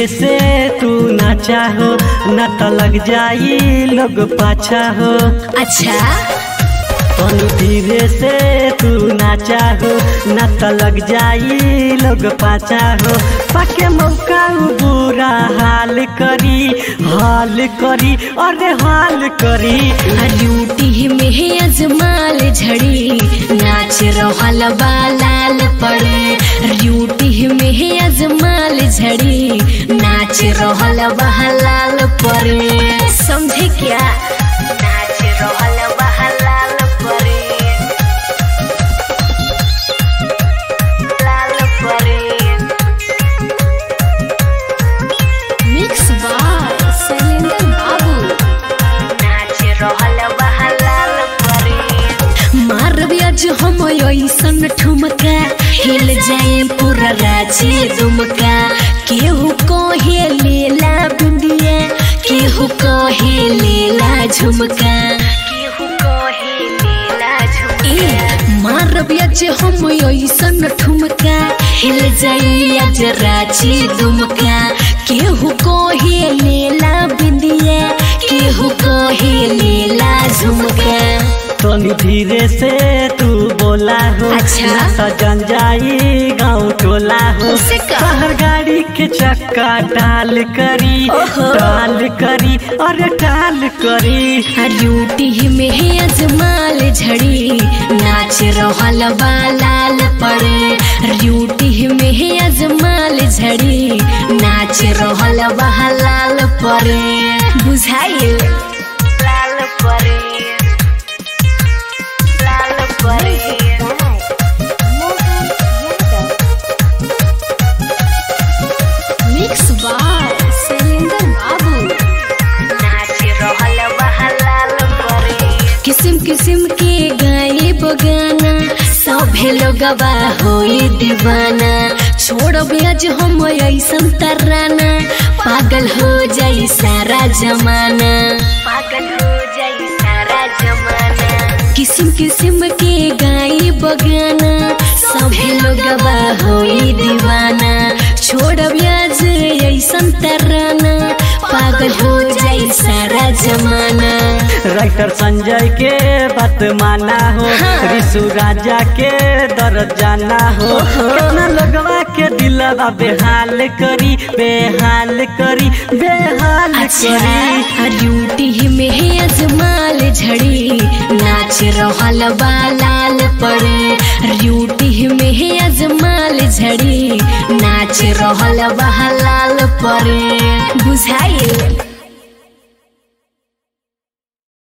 से तू ना चाहो न तो लग जाई लोग पाछा हो अच्छा तनी धीरे से तू ना चाहो न तो लग जाई लोग पाछा हो पाके मौका उ बुरा हाल करी हाल करी अरे हाल करी ड्यूटी में अजमाल झड़ी नाच रहल बा लाल पड़े ड्यूटी में अजमाल झड़ी नाच रहल बा लाल पड़े समझे क्या नाच रहल बा लाल पड़े लाल पड़े मिक्स बाय शैलेंद्र बाबू नाच रहल बहलाल परे मारब आज हम ऐसन ठुमका हिल जाए पूरा राजी दुमका केहू कहे लेला बिंदिया केहू कहे लेला झुमका केहू कहे लेला झुमका मारब आज हम ऐसन ठुमका हिल जाए आज राजी दुमका केहू कहे लेला बिंदिया केहू कहे लेला झुमका तनी धीरे से तू बोला हो अच्छा। ना तो जन जाई गाँव टोला हो उसे का? शहर गाड़ी के चक्का डाल करी ओहो। डाल करी अरे डाल करी ड्यूटी में है अजमाल झड़ी नाच रहल बा लाल पड़े ड्यूटी में है अजमाल झड़ी नाच रहल बा लाल पड़े बुझाइल लाल पड़े लाल पड़े मिक्स बाय शैलेंद्र बाबू नाच रहल बहलाल परे किस्म किस्म के गाए बगाना सभे लोगवा होई दीवाना छोड़ब आज हम ऐसन तराना पागल हो जाई सारा जमाना पागल हो जाई सारा जमाना किस्म किस्म के गाए बगाना सभे लोगवा होई दीवाना छोड़ब आज ऐसन तराना पागल हो जाई सारा जमाना राइटर संजय के बात माना हो हाँ। ऋषु राजा के दर्द जाना हो कितना लोगवा के दिलवा बेहाल करी बेहाल करी बेहाल करी अच्छा ड्यूटी में है अजमाल झड़ी नाच रहल बा लाल पड़े ड्यूटी में है अजमाल झड़ी नाच रहल बा लाल पड़े बुझाइल